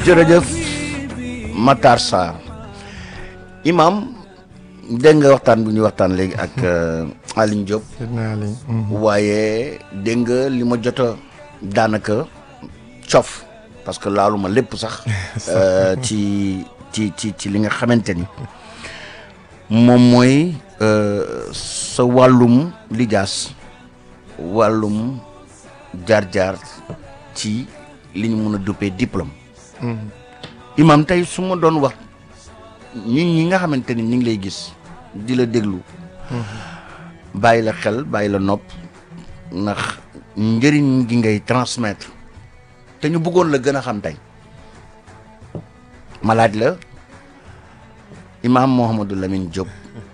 jërëjëf Matar Sarr imam dégg nga waxtaan bu ñuy waxtaan léegi ak Aline Diop waaye dégg nga li ma jot a daanaka cof parce que laalu ma lépp sax ci ci ci ci li nga xamante ni moom mooy sa wàllum lijaas wàllum jaar-jaar ci li ñu mën a duppee diplôme imam tey su ma doon wax ñi ñi nga xamante ni ñu ngi lay gis di la déglu bàyyi la xel bàyyi la nopp ndax njëriñ gi ngay transmettre te ñu bëggoon la gën a xam tey ma laaj la imam Mouhamadou Lamine Diop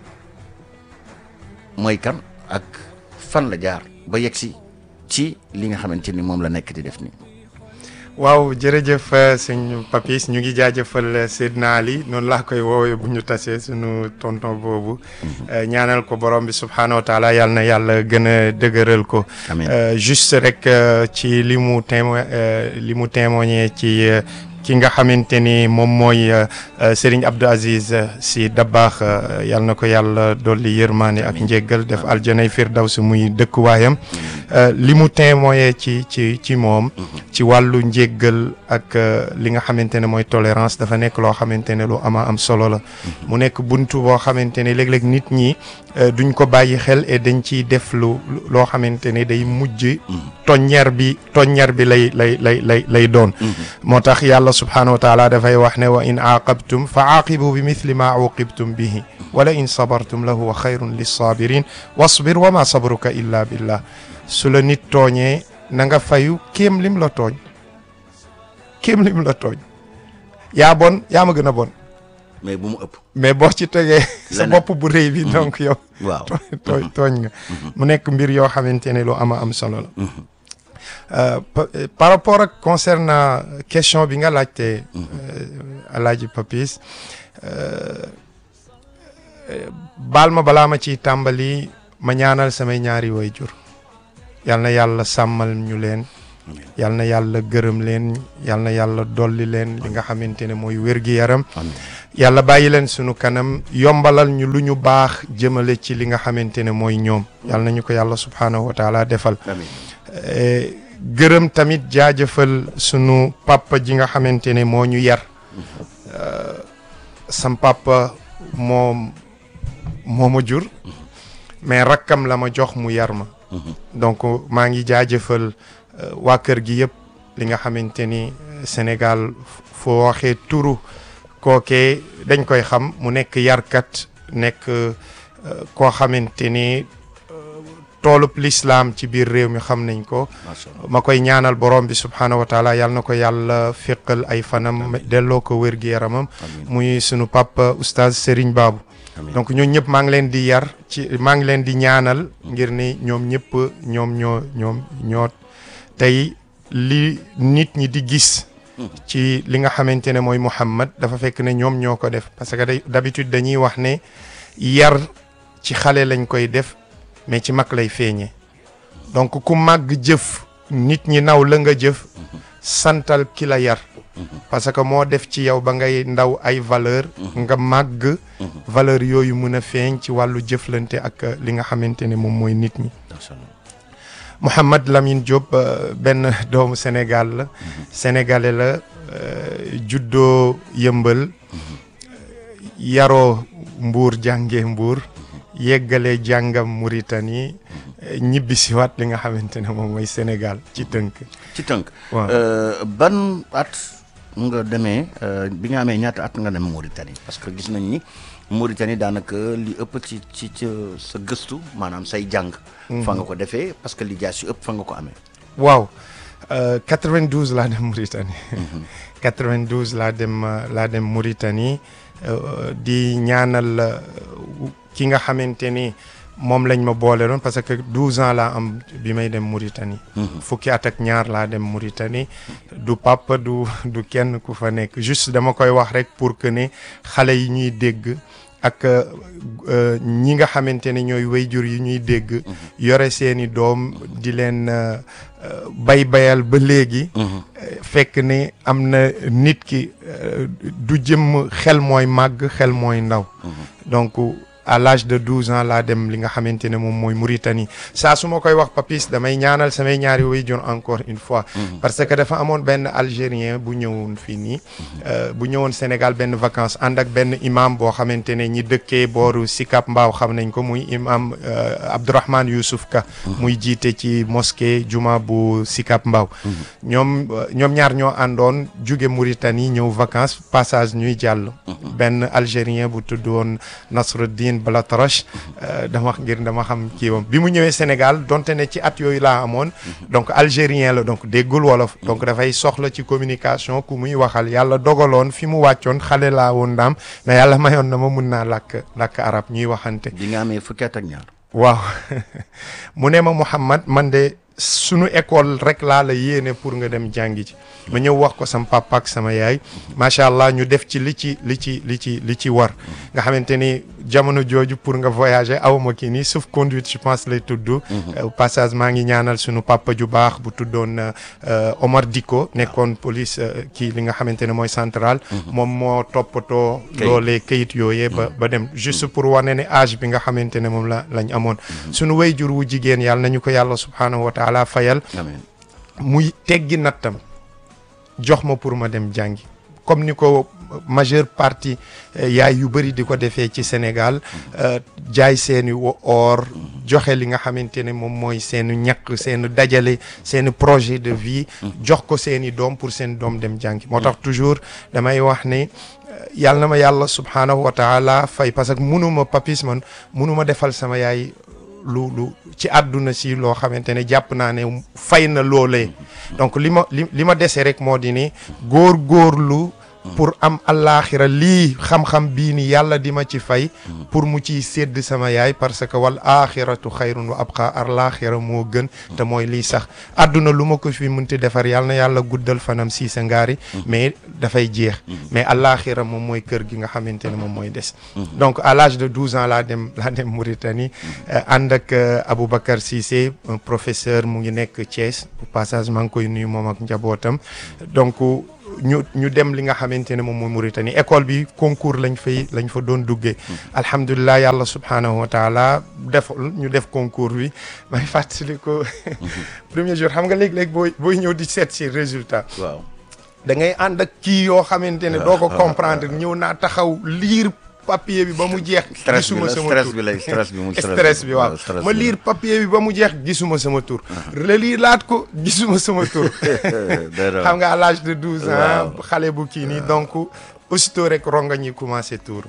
mooy kan ak fan la jaar ba yegsi ci li nga xamante ni moom la nekk di def nii waaw jërëjëf sëñ Papis ñu ngi jaajëfal Seydina Ali noonu laa koy woowee bu ñu tasee suñu tonton boobu ñaanal ko borom bi subhaanahu wa taala yàlla na yàlla gën a dëgëral ko juste rek ci li mu témo li mu témoigné ci ki nga xamante ni moom mooy Serigne Abdou Aziz si Dabaax yal na ko yàlla dolli yërmaane ak njéggal def aljanay firdaws muy dëkkuwaayam li mu témoigné ci ci ci moom ci wàllu njéggal ak li nga xamante ne mooy tolérance dafa nekk loo xamante ne lu ama am solo la mu nekk buntu boo xamante ne léeg-léeg nit ñi duñ ko bàyyi xel et dañ ciy def lu loo xamante ne day mujj toññer bi toññer bi lay lay lay lay lay doon moo tax yàlla subhanahu wa taala dafay wax ne wa in aaqabtum fa aaqibu bi mithli ma uqibtum bihi wala in sabartum la huwa xayrun lissabirin wasbir wa ma sabruka illa billah su la nit tooñee na nga fayu kéem lim la tooñ kéem lim la tooñ yaa bon yaa ma gën a bon mais bu mu ëpp mais boo ci tegee sa bopp bu rëy bi donc yow waaw tooñ tooñ nga mu nekk mbir yoo xamante ne lu ama am solo la par rapport ak concernant question bi nga laajte alaaji Papis baal ma balaa ma ciy tàmbali ma ñaanal samay ñaari waajur yal na yàlla sàmmal ñu leen yal na yàlla gërëm leen yal na yàlla dolli leen li nga xamante ne mooy wér-gi-yaram yàlla bàyyi leen sunu kanam yombalal ñu lu ñu baax jëmale ci li nga xamante ne mooy ñoom yal na ñu ko yàlla subhaanahu wa taala defal gërëm tamit jaajëfal sunu papa ji nga xamante ne moo ñu yar sam papa moom moo ma jur mais rakkam la ma jox mu yar ma donc maa ngi jaajëfal waa kër gi yëpp li nga xamante ni Sénégal foo waxee turu kookee dañ koy xam mu nekk yarkat nekk koo xamante ni toolub lislaam ci biir réew mi xam nañ ko ma koy ñaanal borom bi subhaanahu wa taala yàlla na ko yàlla féqal ay fanam delloo ko wér gi yaramam muy sunu papa oustaz Serigne Babou donc ñoo ñëpp maa ngi leen di yar ci maa ngi leen di ñaanal ngir ni ñoom ñëpp ñoom ñoo ñoom ñoo tey li nit ñi di gis ci li nga xamante ne mooy Muhammad dafa fekk ne ñoom ñoo ko def parce que d'habitude dañuy wax ne yar ci xale lañ koy def mais ci mag lay feeñee donc ku màgg jëf nit ñi naw la nga jëf santal ki la yar parce que moo def ci yow ba ngay ndaw ay valeur nga màgg valeur yooyu mën a feeñ ci wàllu jëflante ak li nga xamante ne moom mooy nit ñi Mouhamad Lamine Diop benn doomu Sénégal la sénégalais la juddoo yëmbal yaroo mbuur jànge mbuur yeggale jàngam Mauritanie ñibbi si waat li nga xamante ne moom mooy Sénégal ci tënk ci tënk waaw ban at nga demee bi nga amee ñaata at nga dem Mauritanie parce que gis nañ ni Mauritanie daanaka li ëpp ci ci ci sa gëstu maanaam say jàng fa nga ko defee parce que li jaas yu ëpp fa nga ko amee waaw 92 laa dem Mauritanie 92 laa dem laa dem Mauritanie di ñaanal ki nga xamante ni moom lañ ma boole doon parce que 12 ans laa am bi may dem Mauritanie. fukki at ak ñaar laa dem Mauritanie. du papa du du kenn ku fa nekk juste dama koy wax rek pour que ne xale yi ñuy dégg ak ñi nga xamante ne ñooy wayjur yi ñuy dégg yore seeni doom di leen bay bayal ba léegi fekk ni am na nit ki du jëm xel mooy màgg xel mooy ndaw donc à l'âge de douze ans laa dem li nga xamante ne moom mooy Mauritanie saa su ma koy wax papis damay ñaanal samay ñaari waajur encore une fois parce que dafa amoon benn algérien bu ñëwoon fii nii bu ñëwoon Sénégal benn vacances ànd ak benn imam boo xamante ne ñi dëkkee booru Sicap Mbao xam nañ ko muy imam Abdourahmane Youssouf Ka muy jiite ci mosquée juma bu Sicap Mbao ñoom ñoom ñaar ñoo àndoon jóge Mauritanie ñëw vacances passage ñuy jàll benn algérien bu tudd woon Nasruddin Balatarash dama ngir dama xam kii wam bi mu ñëwee Sénégal donte ne ci at yooyu laa amoon donc algérien la donc déggul wolof donc dafay soxla ci communication ku muy waxal yàlla dogaloon fi mu wàccoon xale laa woon daam mais yàlla mayoon na ma mun naa làkk làkk arab ñuy waxante bi nga amee fukki at ak ñaar waaw mu ne ma Mouhamad man de sunu école rek laa la yéene pour nga dem jàngi ci ma ñëw wax ko sama papa ak sama yaay macha allah ñu def ci li ci li ci li ci li ci war nga xamante ni jamono jooju pour nga voyager awma kii nii sauf conduite je pense lay tudd au passage maa ngi ñaanal sunu papa ju baax bu tuddoon Omar Diko nekkoon police kii li nga xamante ne mooy central moom moo toppatoo loolee kayit yooyee ba ba dem juste pour wane ne âge bi nga xamante ne moom la lañ amoon sunu wayjur wu jigéen yàlla nañu ko yàlla subhaanahu wa taala fayal muy teggi nattam jox ma pour ma dem jàngi comme ni ko majeure partie yaay yu bëri di ko defee ci Sénégal jaay seeni or joxe li nga xamante ne moom mooy seeni ñàkk seeni dajale seeni projet de vie jox ko seeni doom pour seen doom dem jàngi moo tax toujours damay wax ne yàlla na ma yàlla subhaanahu wa taala fay parce que munuma papis man munuma defal sama yaay lu lu ci àdduna si loo xamante ne jàpp naa ne fay na loolee donc li ma li li ma dese rek moo di ni góor góorlu pour am allaaxira lii xam-xam bii ni yàlla di ma ci fay pour mu ciy sédd sama yaay parce que wal axiratu xayrun wa abqa allaaxira moo gën te mooy lii sax àdduna lu ma ko fi mënti defar yàlla na yàlla guddal fanam si sa ngaari mais dafay jeex mais allaaxira moom mooy kër gi nga xamante ne moom mooy des donc à l'âge de douze ans laa dem laa dem Mauritanie ànd ak Aboubacar Cissé un professeur mu ngi nekk Thiès au passage maa ngi koy nuyu moom ak njabootam donc ñu ñu dem li nga xamante ne moom mooy Mauritanie école bi concours lañ fay lañ fa doon duggee alhamdulilah yàlla subhanahu wa taala def ñu def concours bi may fàttali ko premier jour xam nga léeg-léeg booy booy ñëw di seet si résultat waaw da ngay ànd ak kii yoo xamante ne doo ko comprendre ñëw naa taxaw liir papier bi ba mu jeex gisuma sama stress tur bi lay stress bi mu stress bi waaw ma liir papier bi ba mu jeex gisuma sama tur la liir laat ko gisuma sama tur xam nga à l'âge de douze ans xale bu kii nii donc aussitôt rek ronga ñi commencé tour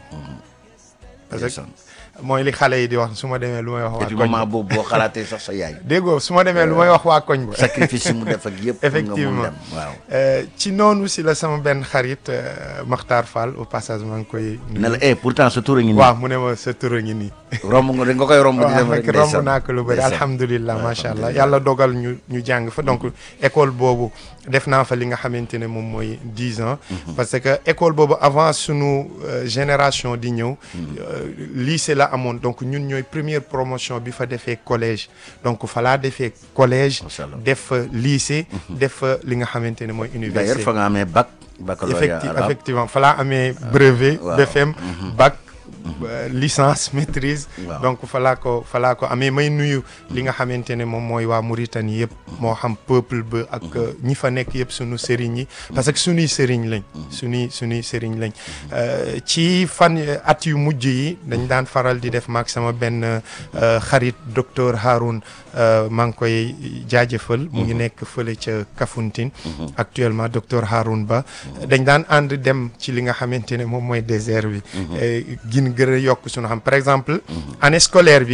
parce que mooy li xale yi di wax su ma demee lu may wax waa et puis koñ moment boobu boo xalaatee sax sa yaay déggoo su ma demee lu may wax waa koñ ba sacrifice yi mu def ak yëpp pour nga mun Effectivement. dem waaw Euh, ci noonu si la sama benn xarit euh, Makhtar Fall au passage maa ngi koy nuyu. ne la eh pourtant sa tur a ngi nii waaw mu ne ma sa tur a ngi nii romb nga nga koy romb di waaw dem rek fekk romb ndeysaan. naa ko lu bëri Ndeysaan. alhamdulilah Ouais, macha allah alhamdulillah. yàlla dogal ñu ñu jàng fa donc école boobu def naa fa li nga xamante ne moom mooy dix ans parce que école boobu avant sunu euh, génération di ñëw euh, lycée la amoon donc ñun ñooy première promotion bi fa defee collège donc fa laa defee collège Macha allah. def fa lycée def fa li nga xamante ne mooy université d'ailleurs fa nga amee bac baccalauréat Effecti- arabe effectivement fa laa amee brevet waaw. BFM bac euh, licence maîtrise Waaw. donc fa laa ko fa laa ko amee may nuyu li nga xamante ne moom mooy waa Mauritanie yëpp moo xam peuple ba ak euh, ñi fa nekk yëpp sunu sëriñ yi parce que sunuy sëriñ lañ sunuy sunuy sëriñ lañ Euh, ci fan euh, at yu mujj yi dañ daan faral di def maag sama benn euh, xarit docteur Haroun euh, maa ngi koy jaajëfal mu ngi nekk fële ca Kafountine actuellement docteur Haroun Ba dañ daan ànd dem ci li nga xamante ne moom mooy désert bi euh, gin gën a yokk suñu xam par exemple année scolaire bi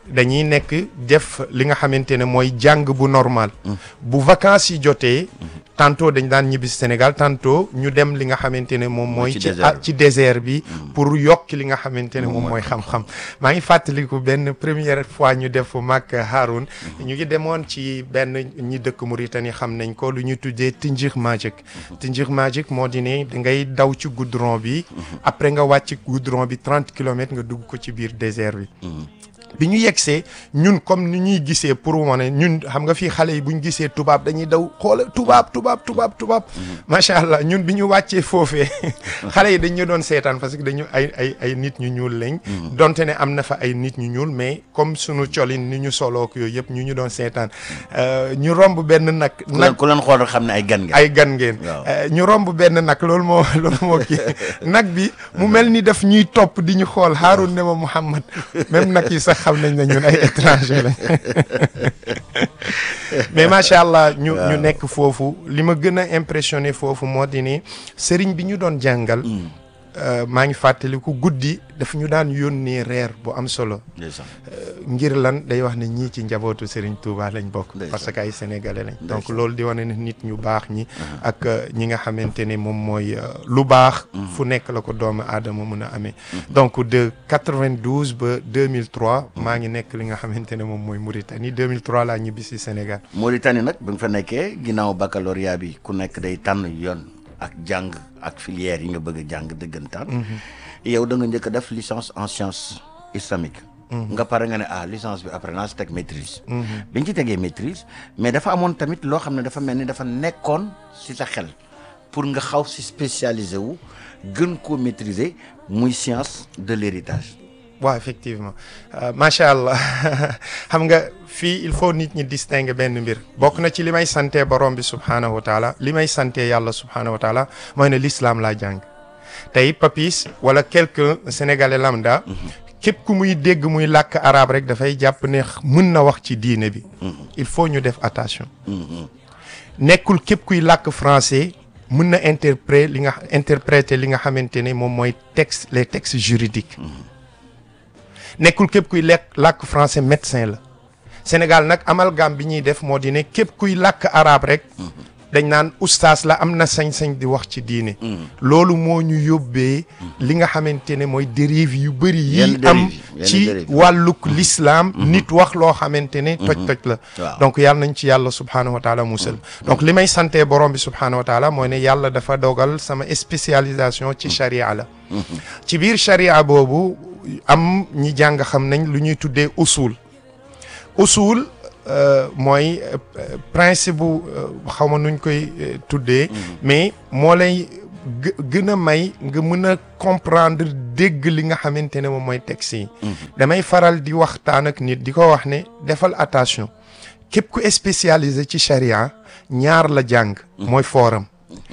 dañuy nekk def li nga xamante ne mooy jàng bu normal bu vacances yi jotee tantôt dañ daan ñibbi Sénégal tantôt ñu dem li nga xamante ne moom mooy ci ci désert ah, bi. ci désert bi pour yokk li nga xamante ne moom mooy xam-xam maa ngi fàttaliku benn première fois ñu def mag Haroun ñu ngi demoon ci benn ñi dëkk Mauritanie xam nañ ko lu ñu tuddee Tinjir Magic Tinjir Magic moo di ne da ngay daw ci goudron bi après nga wàcc goudron bi 30 kilomètres nga dugg ko ci biir désert bi bi ñu yegsee ñun comme ni ñuy gisee pour wane ñun xam nga fii xale yi bu ñu gisee tubaab dañuy daw xoola tubaab tubaab tubaab tubaab macha allah ñun bi ñu wàccee foofee xale yi dañ ñu doon seetaan parce que dañu ay ay ay nit ñu ñuul lañ. donte ne am na fa ay nit ñu ñuul mais comme sunu colin ni ñu solook yooyu yëpp ñu ñu doon seetaan Euh, ñu romb benn nag. ku leen nag ku leen xool rek xam ne ay gan ngeen. ay gan ngeen. Waaw. Euh, ñu romb benn nag loolu moo loolu moo kii nag bi mu mel ni daf ñuy topp di ñu xool Haroun ne ma Mouhamad même nag yi sax xam nañ ne ñun ay étranger lañ mais macha allah ñu ñu nekk foofu li ma gën a impressionné foofu moo di ni sëriñ bi ñu doon jàngal. euh, maa ngi fàttaliku guddi daf ñu daan yónnee reer bu am solo. ndeysaan. ngir lan day wax ne ñii ci njabootu Serigne Touba lañ bokk. Ndeysaan. parce que ay sénégalais lañ. donc Ndeysaan. loolu di wane ne nit ñu baax ñi. ak euh, ñi nga xamante ne moom mooy euh, lu baax. fu nekk la ko doomu aadama mun a amee. donc de 92 ba 2003 maa ngi nekk li nga xamante ne moom mooy Mauritanie 2003 laa ñibbi si Sénégal. Mauritanie nag bi nga fa nekkee ginnaaw baccalauréat bi ku nekk day tànn yoon ak jàng ak filière yi nga bëgg a jàng dëggantaan. yow da nga njëkk a def licence en sciences islamiques. nga pare nga ne ah licence bi après naa si teg maîtrise. bi ñu ci tegee maîtrise mais dafa amoon tamit loo xam ne dafa mel ni dafa nekkoon si sa xel pour nga xaw si spécialisé wu gën koo maîtriser muy science de l'héritage. waaw effectivement Euh, macha allah xam nga fii il faut nit ñi distinguer benn mbir bokk na ci li may sante borom bi subhaanahu wa taala li may sante yàlla subhaanahu wa taala mooy ne l'islam laa jàng tey papis wala quelqu'un sénégalais lambda képp ku muy dégg muy làkk arabe rek dafay jàpp ne mën na wax ci diine bi il faut ñu def attention nekkul képp kuy làkk français mën na interpréter li nga interpréter li nga xamante ne moom mooy texte les textes juridiques nekkul képp kuy lekk làkk français médecin la Sénégal nag amalgame bi ñuy def moo di ne képp kuy làkk arabe rek dañ naan ustaas la am na sañ-sañ di wax ci diine loolu moo ñu yóbbee li nga xamante ne mooy dérive yu bëri yi Yenn am dérive yi, yenn ci dérive yi. wàlluk l'islam nit wax loo xamante ne toj-toj la Waaw. donc yàlla nañ ci yàlla subhaanahu wa taala musal donc li may sante borom bi subhaanahu wa taala mooy ne yàlla dafa dogal sama spécialisation ci charia la ci biir charia boobu am ñi jàng xam nañ lu ñuy tuddee usul usul euh, mooy euh, euh, principe bu xaw ma nuñ koy euh, tuddee mais moo lay gë- gën a may nga mën a comprendre dégg li nga xamante ne moom mooy texte yi damay faral di waxtaan ak nit di ko wax ne defal attention képp ku spécialisé ci charia ñaar la jàng mooy fooram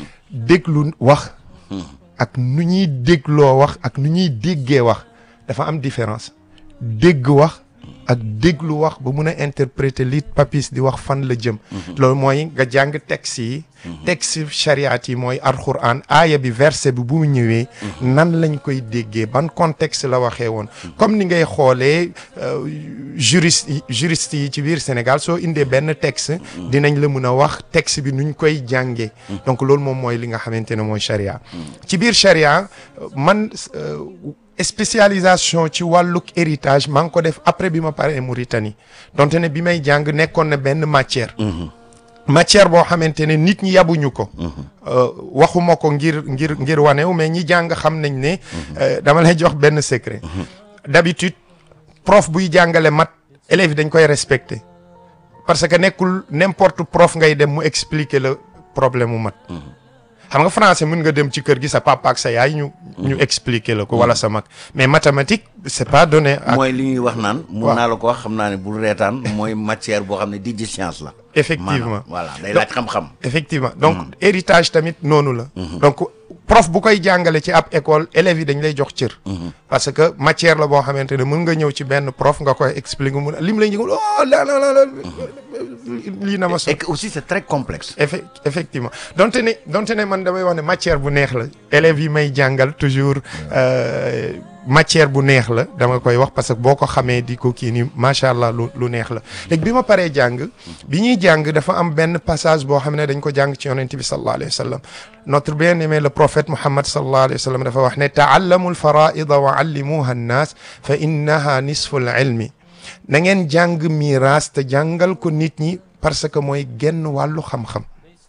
déglu wax ak nu ñuy dégloo wax ak nu ñuy déggee wax dafa am différence dégg wax ak déglu wax ba mun a interpréter li papis di wax fan la jëm loolu mooy nga jàng texte yi texte chariat yi mooy alxuraan aaya bi verset bi bu mu ñëwee nan lañ koy déggee ban contexte la waxee woon comme ni ngay xoolee euh, juriste yi juriste yi ci biir Sénégal soo indee benn texte dinañ la mun a wax texte bi nuñ koy jàngee donc loolu moom mooy li nga xamante ne mooy charia ci biir charia euh, man euh, spécialisation ci wàlluk héritage maa ngi ko def après bi ma paree Mauritanie donte ne bi may jàng nekkoon na benn matière matière boo xamante ne nit ñi yabuñu ko Euh, waxuma ko ngir ngir ngir wanew mais ñi jàng xam nañ ne euh, dama lay jox benn secret d'habitude prof buy jàngale mat élèves yi dañ koy respecter parce que nekkul n'importe prof ngay dem mu expliquer la problème mu mat xam nga français mën nga dem ci kër gi sa papa ak sa yaay ñu ñu expliquer la ko wala sa mag mais mathématique c'est pas donné ak mooy li ñuy wax naan. mun waaw. naa la ko wax xam naa ne bul reetaan mooy matière boo xam ne di science la. effectivement maanaam voilà day laaj xam-xam. effectivement donc héritage tamit noonu la donc prof bu koy jàngale ci ab école élèves yi dañ lay jox cër parce que matière la boo xamante ne mën nga ñëw ci benn prof nga koy expliquer mun lim lay njëgal oh la la la la lii na ma so et que aussi c'est très complexe. effe effectivement donte ne donte ne man damay wax ne matière bu neex la élèves yi may jàngal toujours euh, matière bu neex la dama koy wax parce que boo ko xamee di ko kii nii macha allah lu lu neex la léegi bi ma paree jàng bi ñuy jàng dafa am benn passage boo xam ne dañ ko jàng ci yonent bi sallallahu alayhi wa sallam notre bien-aimé le prophète Muhammad sallallahu alayhi wa sallam dafa wax ne taallamu alfaraida wa allimuha annaas fa innaha nisfu al ilmi na ngeen jàng miraas te jàngal ko nit ñi parce que mooy genn wàllu xam-xam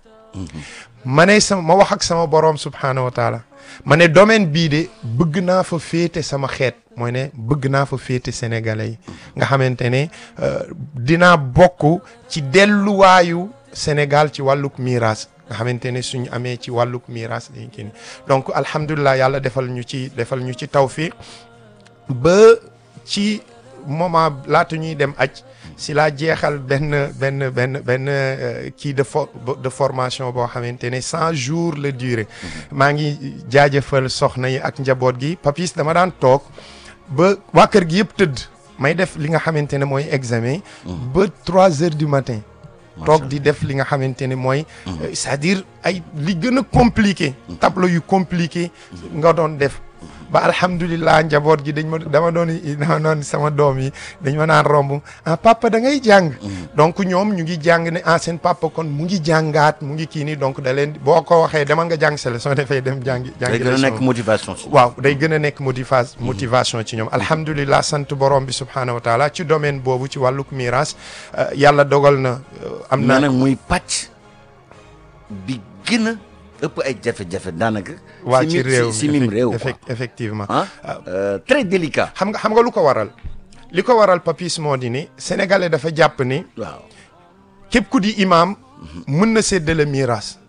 ma ne sama ma wax ak sama boroom subhaanahu wa taala ma ne domaine bii de bëgg naa fa féete sama xeet mooy ne bëgg naa fa féete sénégalais yi nga xamante ne dinaa bokk ci delluwaayu Sénégal ci wàlluk miraas nga xamante ne suñu amee ci wàlluk miraas dañ kii ni donc alhamdulilah yàlla defal ñu ci defal ñu ci tawfiq ba ci moment laata ñuy dem aj si laa jeexal benn benn benn benn kii de for de formation boo xamante ne cent jours la durée maa ngi jaajëfal soxna yi ak njaboot gi papis dama daan toog ba waa kër gi yëpp tëdd may def li nga xamante ne mooy examen ba trois heures du matin toog di def li nga xamante ne mooy c'est-à-dire ay li gën a compliqué tableau yu compliqué nga doon def ba alhamdulilah njaboot gi dañ ma dama doon dama doon sama doom yi dañ ma naan romb ah papa da ngay jàng donc ñoom ñu ngi jàng ne ah seen papa kon mu ngi jàngaat mu ngi kii nii donc da leen boo ko waxee demal nga jàng sa leçon dafay dem jàngi jàngi day gën a nekk motivation si waaw day gën a nekk motiva motivation ci ñoom alhamdulilah sant borom bi subhaanahu wa taala ci domaine boobu ci wàlluk miraas yàlla dogal na am na nag muy pàcc bi gën a ëpp ay jafe-jafe daanaka. waa ci réew si mim réew effectivement ah très délicat. xam nga xam nga lu ko waral li ko waral papis moo di ni sénégalais dafa jàpp ni. waaw képp ku di imam. mën na séddale miraas.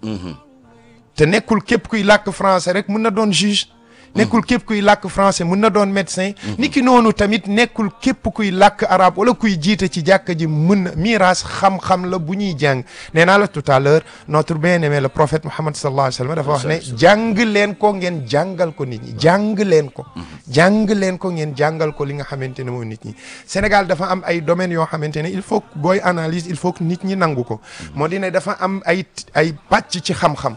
te nekkul képp kuy làkk français rek mën na doon juge. nekkul képp kuy làkk français mën na doon médecin. niki noonu tamit nekkul képp kuy làkk arabe wala kuy jiite ci jàkka ji mën na miraas xam-xam la bu ñuy jàng nee naa la tout à l'heure notre bien-aimé le prophète Muhammad sallallahu alayhi wa sallam dafa wax ne jàng leen ko ngeen jàngal ko nit ñi jàng leen ko. jàng leen ko ngeen jàngal ko li nga xamante ne mooy nit ñi. Sénégal dafa am ay domaines yoo xamante ne il faut booy analyse il faut que nit ñi nangu ko. moo di ne dafa am ay ay pàcc ci xam-xam.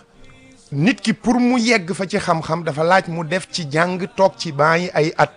nit ki pour mu yegg fa ci xam-xam dafa laaj mu def ci jàng toog ci baa yi ay at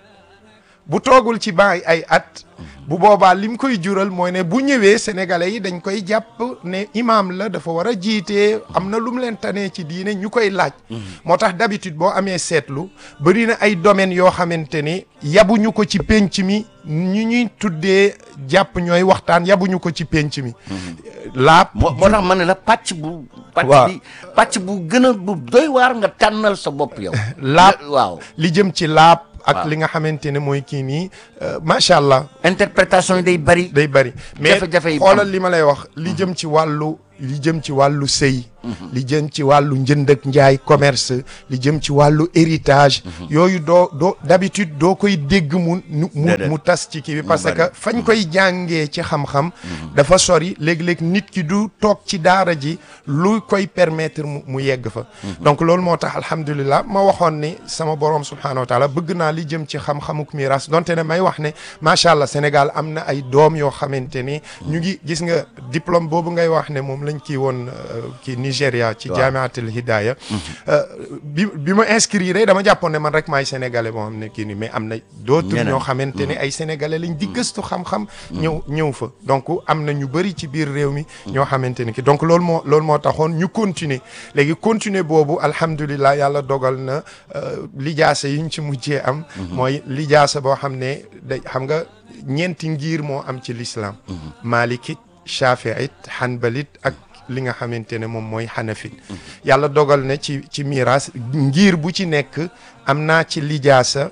bu toogul ci baa yi ay at bu boobaa lim koy jural mooy ne bu ñëwee sénégalais yi dañ koy jàpp ne imaam la dafa war a jiitee am na lu mu leen tanee ci diine ñu koy laaj moo tax d'habitude boo amee seetlu bëri na ay domaines yoo xamante ni yabuñu ko ci pénc mi ñu ñuy tuddee jàpp ñooy waxtaan yabuñu ko ci pénc mi laab moo moo tax ma ne la pàcc bu pàcc waaw bi pàcc bu gën a bu doy waar nga tànnal sa bopp yow laab waaw li jëm ci laab ak waaw. li nga xamante ne mooy kii nii macha allah interprétation yi day bari day bari mais Jafe-jafe yi xoolal am. li ma lay wax li jëm ci wàllu li jëm ci wàllu sëy li jëm ci wàllu njënd ak njaay commerce li jëm ci wàllu héritage yooyu doo doo d'habitude doo koy dégg mu mu mu Déedéet. mu tas ci kii bi parce bari. que fañ koy jàngee ci xam-xam dafa sori léeg-léeg nit ki du toog ci daara ji lu koy permettre mu mu yegg fa donc loolu moo tax alhamdulilah ma waxoon ni sama borom subhanahu wa taala bëgg naa li jëm ci xam-xamuk miras donte ne may wax ne macha allah Sénégal am na ay doom yoo xamante ni ñu ngi gis nga diplôme boobu ngay wax ne moom lañ kii woon euh, kii Nigéria ci Waaw. jaamiatul hidaya euh, bi bi ma inscrire dama jàppoon ne man rek maay sénégalais boo xam ne kii nii mais am na d'autres Ñeneen. ñoo xamante ne ay sénégalais lañ di gëstu xam-xam ñëw ñëw fa donc am na ñu bëri ci biir réew mi ñoo xamante ne ki donc loolu moo loolu moo taxoon ñu continuer léegi continuer boobu alhamdulilah yàlla dogal na euh, lijaasa yi ñu ci mujjee am mooy lijaasa boo xam ne da xam nga ñeenti ngir moo am ci l'islam malikit shafiit hanbalit ak li nga xamante ne moom mooy xanafit yàlla dogal na ci ci miiras ngir bu ci nekk am naa ci lijaasa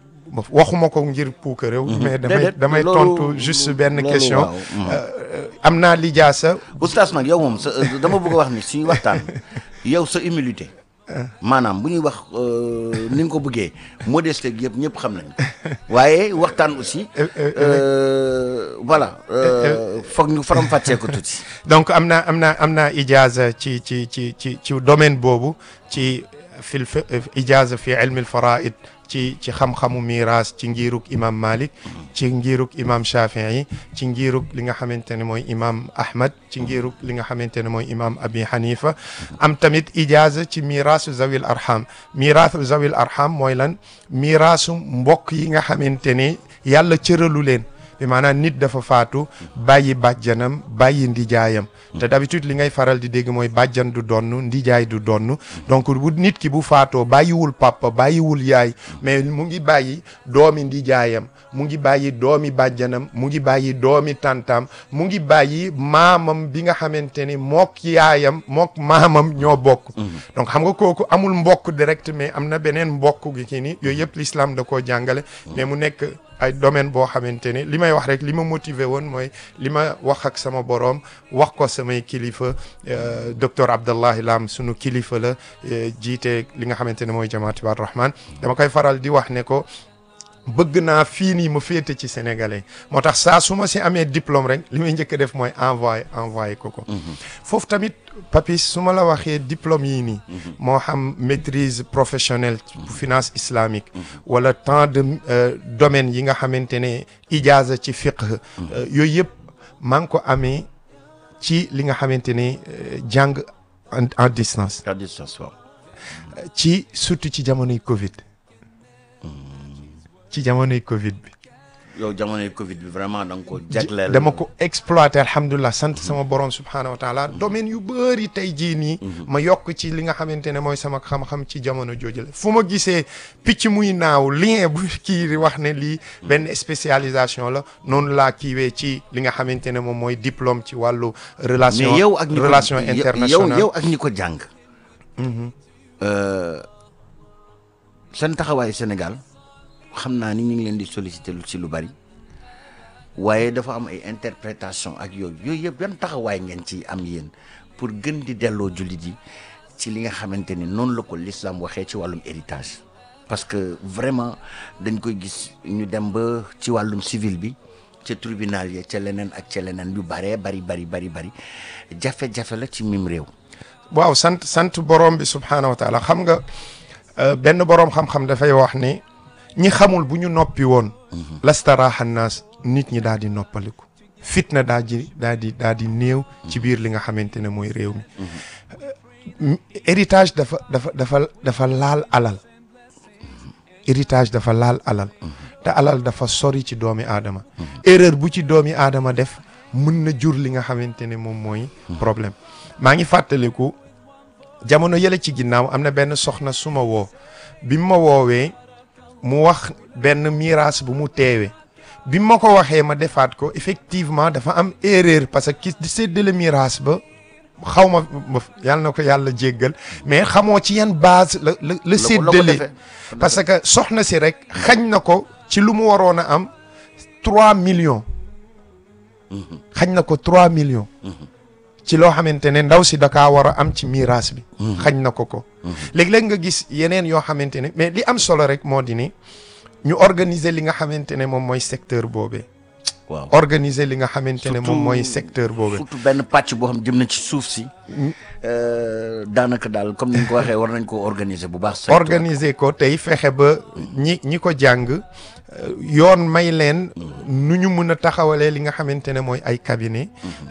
waxuma ko ngir puuka réew mais damay Déedéet, damay loolu- tontu juste benn loolu question waaw. Mhm. Euh, am naa lijaasa oustaz nag yow moom sa dama bëgg a wax ni suñu waxtaan yow sa humilité maanaam bu ñuy wax euh, ni nga ko bëggee modeste gi yëpp ñëpp xam nañ ko waaye waxtaan aussi Euh, euh, euh, voilà euh, foog ñu faram fàccee ko tuuti donc am naa am naa am naa ijaza ci ci ci ci ci domaine boobu ci fil fi ijaza fi ilmi al faraid ci ci xam-xamu miiras ci ngiruk imam Malik ci ngiruk imam Shafii ci ngiruk li nga xamante ne mooy imam Ahmad ci ngiruk li nga xamante ne mooy imam Abi Hanifa am tamit ijaaza ci miirasu zawil arham miirasu zawil arham mooy lan miirasu mbokk yi nga xamante ne yàlla cëralu leen bi maanaam nit dafa faatu bàyyi bàjjanam bàyyi ndijaayam te d'habitude li ngay faral di dégg mooy bàjjan du donn ndijaay du donn donc bu nit ki bu faatoo bàyyiwul papa bàyyiwul yaay mais mu ngi bàyyi doomi ndijaayam mu ngi bàyyi doomi bàjjanam mu ngi bàyyi doomi tantam mu ngi bàyyi maamam bi nga xamante ni mook yaayam mook maamam ñoo bokk donc xam nga kooku amul mbokk direct mais am na beneen mbokk gi ki ni yooyu yëpp l'islam da koo jàngale mais mu nekk ay domaine boo xamante ni li may wax rek li ma motivé woon mooy li ma wax ak sama boroom wax ko samay kilifa docteur Abdallahi Lam sunu kilifa la jiite li nga xamante ne mooy jamaat Ibaadu Rahman dama koy faral di wax ne ko bëgg naa fii nii ma féete ci sénégalais moo tax saa su ma si amee diplôme rek li may njëkk a def mooy envoyé envoyé ko ko foofu tamit papis su ma la waxee diplôme yii nii moo xam maîtrise professionnelle bu finance islamique wala tant de domaines yi nga xamante ne ijaaza ci fiqh yooyu yëpp maa ngi ko amee ci li nga xamante ne jàng en distance à distance waaw ci surtout ci jamonoy Covid ci jamonoy Covid bi. yow jamonoy Covid bi vraiment da nga ko jagleel. dama ko exploité alhamdulilah sant sama borom subhaanahu wa taala domaine yu bëri tey jii nii. ma yokk ci li nga xamante ne mooy sama xam-xam ci jamono jooju la fu ma gisee picc muy naaw lien bu kii di wax ne lii benn spécialisation la noonu laa kiiwee ci li nga xamante ne moom mooy diplôme ci wàllu. relation mais yow ak ñi ko relation yow internationale yow ak ñi ko jàng. seen taxawaayu Sénégal. xam naa ni ñu ngi leen di solliciter lu ci lu bari waaye dafa am ay interprétation ak yooyu yooyu yëpp yan taxawaay ngeen ci am yéen pour gën di delloo jullit yi ci li nga xamante ni noonu la ko l'islam waxee ci wàllum héritage parce que vraiment dañ koy gis ñu dem ba ci wàllum civil bi ca tribunal ya ca leneen ak ca leneen yu baree bari bari bari bari jafe-jafe la ci mim réew waaw sant sant borom bi subhaanahu wa taala xam nga benn borom xam-xam dafay wax ni ñi xamul bu ñu noppi woon lastaraaxa naas nit ñi daal di noppaliku fitna daa di daa di daa di néew ci biir li nga xamante ne mooy réew mi héritage dafa dafa dafa dafa laal alal héritage dafa laal alal te alal dafa sori ci doomi aadama erreur bu ci doomi aadama def mën na jur li nga xamante ne moom mooy problème maa ngi fàttaliku jamono yële ci ginnaaw am na benn soxna su ma woo bi ma woowee mu wax benn miraas bu mu teewee bi ma ko waxee ma defaat ko effectivement dafa am erreur parce que ki di séddale miraas ba xaw ma yàlla na ko yàlla jéggal mais xamoo ci yan base la la la séddale parce que soxna si rek xañ na ko ci lu mu waroon a am trois millions xañ na ko trois millions ci loo xamante ne ndaw si dakaa war a am ci miraas bi xañ na ko ko léeg-léeg nga gis yeneen yoo xamante ne mais li am solo rek moo di ni ñu organiser li nga xamante ne moom mooy secteur boobee waaw organiser li nga xamante ne moom mooy secteur boobee surtout benn pàcc boo xam jëm na ci suuf si daanaka daal comme ni nga ko waxee war nañ ko organiser bu baax organiser ko tey fexe ba ñi ñi ko jàng yoon may leen nu ñu mën a taxawalee li nga xamante ne mooy ay cabinet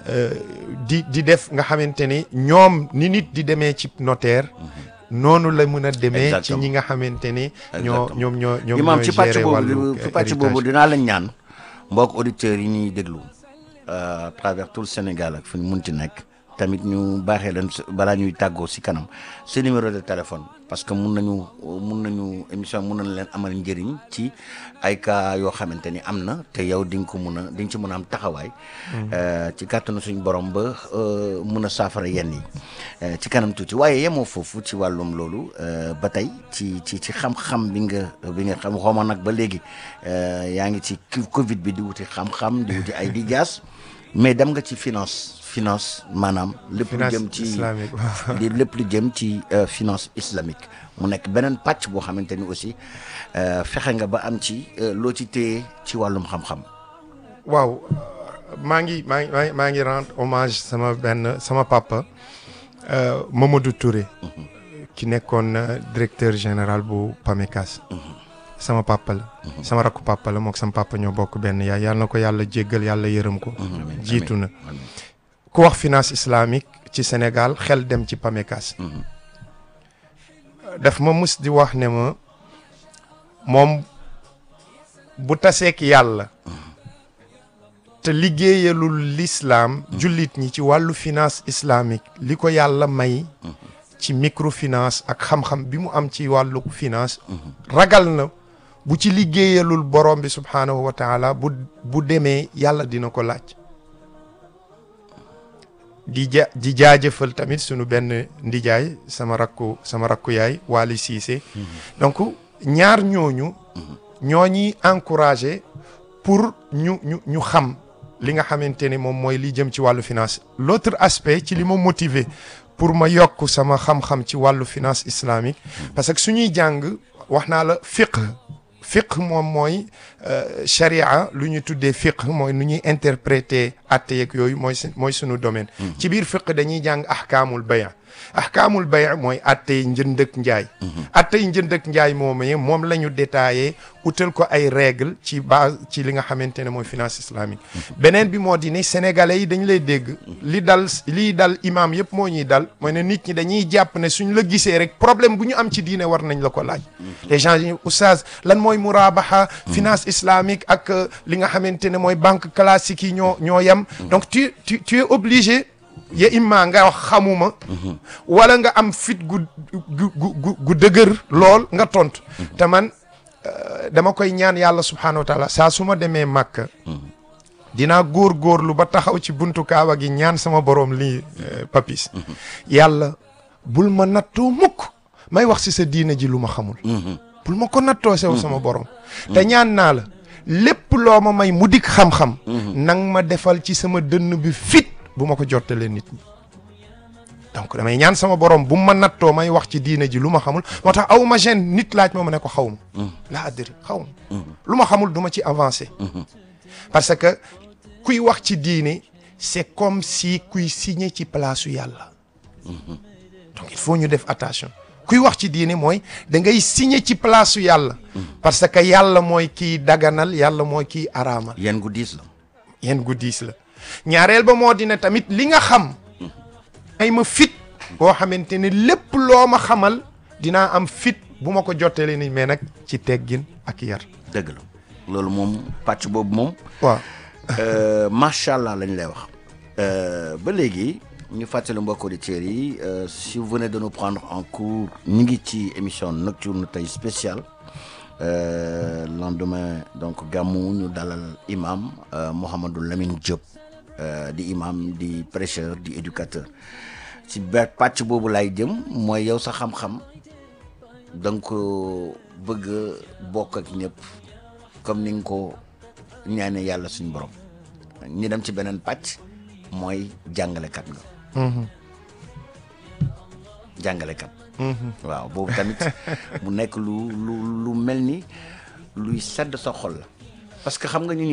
di di def nga xamante ni ñoom ni nit di demee ci notaire noonu la mën a demee ci ñi nga xamante ni ñoo ñoom ñoo ñoom imaam ñooy ci pàcc gérer wàllu boobu ci pàcc boobu dinaa la ñaan mbokk auditeurs yi ñuy déglu à travers tout le Sénégal ak fu ñu mun ci nekk tamit ñu baaxee leen balaa ñuy tàggoo si kanam sa numéro de téléphone parce que mun nañu mun nañu émission mun nañu leen amal njëriñ ci ay cas yoo xamante ni am na te yow di nga ko mun a di nga ci mun a am taxawaay. ci kàttanu suñu borom ba mun a saafara yenn yi ci kanam tuuti waaye yemoo foofu ci wàllum loolu ba tey ci ci ci xam-xam bi nga bi nga xam xaw ma nag ba léegi yaa ngi ci Covid bi di wuti xam-xam di wuti ay di jaas mais dem nga ci finance. finance maanaam lépp lu jëm ci di lépp lu jëm ci finance islamique mu nekk beneen pàcc boo xamante ni aussi fexe nga ba am ci loo ci téye ci wàllum xam-xam waaw maa ngi maa ngi maa ngi rendre hommage sama benn sama papa Mamadou Touré ki nekkoon directeur général bu PAMECAS sama papa la sama rakku papa la mook sama papa ñoo bokk benn yaay yàlla na ko yàlla jéggal yàlla yërëm ko amiin, jiitu na amiin. ku wax finance islamique ci Sénégal xel dem ci PAMECAS daf ma mus di wax ne ma moom bu taseek yàlla te liggéeyalul l'islam jullit ñi ci wàllu finance islamique li ko yàlla may ci microfinance ak xam-xam bi mu am ci wàllu finance ragal na bu ci liggéeyalul borom bi subhaanahu wa taala bu bu demee yàlla dina ko laaj di ja di jaajëfal tamit sunu benn ndijaay sama rakku sama rakku yaay Waly Cissé donc ñaar ñooñu ñoo ñuy encouragé pour ñu ñu ñu xam li nga xamante ne moom mooy li jëm ci wàllu finance l'autre aspect ci li ma motivé pour ma yokk sama xam-xam ci wàllu finance islamique parce que suñuy jàng wax naa la fiqh fiqh moom mooy charia lu ñu tuddee fiqh mooy nu ñuy interpréter atte yeeg yooyu mooy mooy sunu domaine ci biir fiqh dañuy jàng ahkaamul bay' ahkaamul bay' mooy atte yi njënd ak njaay atte yi njënd ak njaay moomee moom la ñu détaillé utal ko ay règle ci base ci li nga xamante ne mooy finance islamique beneen bi moo di ni sénégalais yi dañu lay dégg li dal lii dal imam yëpp moo ñuy dal mooy ne nit ñi dañuy jàpp ne suñ la gisee rek problème bu ñu am ci diine war nañ la ko laaj les gens yi oustaz lan mooy murabaha finance islamique ak li nga xamante ne mooy banque classique yi ñoo ñoo yem donc tu tu tu es obligé ya imma nga wax xamuma wala nga am fit gu gu gu gu dëgër lool nga tontu te man dama koy ñaan yàlla subhaanahu wa taala saa su ma demee màkk dinaa góor-góorlu ba taxaw ci buntu kaaba gi ñaan sama borom lii papis yàlla bul ma nattoo mukk may wax si sa diina ji lu ma xamul bul ma ko nattoo sew sama borom te ñaan naa la lépp loo ma may mu dikk xam-xam nang ma defal ci sama dënn bi fit bu ma ko jottalee nit ñi donc damay ñaan sama borom bu ma nattoo may wax ci diine ji lu ma xamul moo tax aw ma gêne nit laaj ma ma ne ko xaw ma laa addiri xaw ma lu ma xamul du ma ci avancé parce que kuy wax ci diine c'est comme si kuy signé ci place su yàlla donc il faut ñu def attention kuy wax ci diine mooy da ngay signé ci place su yàlla parce que yàlla mooy kiy daganal yàlla mooy kiy araamal yéen gu diis la yéen gu diis la ñaareel ba moo dina tamit li nga xam ay ma fit boo xamante ne lépp loo ma xamal dinaa am fit bu ma ko jottalee ni mais nag ci teggin ak yar dëgg la loolu moom pàcc boobu moom waaw macha allah lañ lay wax ba léegi ñu fàttali mbokk auditeurs yi si vous venez de nous prendre en cours ñu ngi ci émission nocturne tey spéciale lendemain donc gàmmu ñu dalal imam Mouhamadou Lamine Diop di imam di prêcheur di éducateur ci ba pàcc boobu lay jëm mooy yow sa xam-xam da nga ko bëgg a bokk ak ñëpp comme ni nga ko ñaane yàlla suñu borom ñu dem ci beneen pàcc mooy jàngalekat nga jàngalekat waaw boobu tamit mu nekk lu lu lu mel ni luy sedd sa xol la parce que xam nga ñu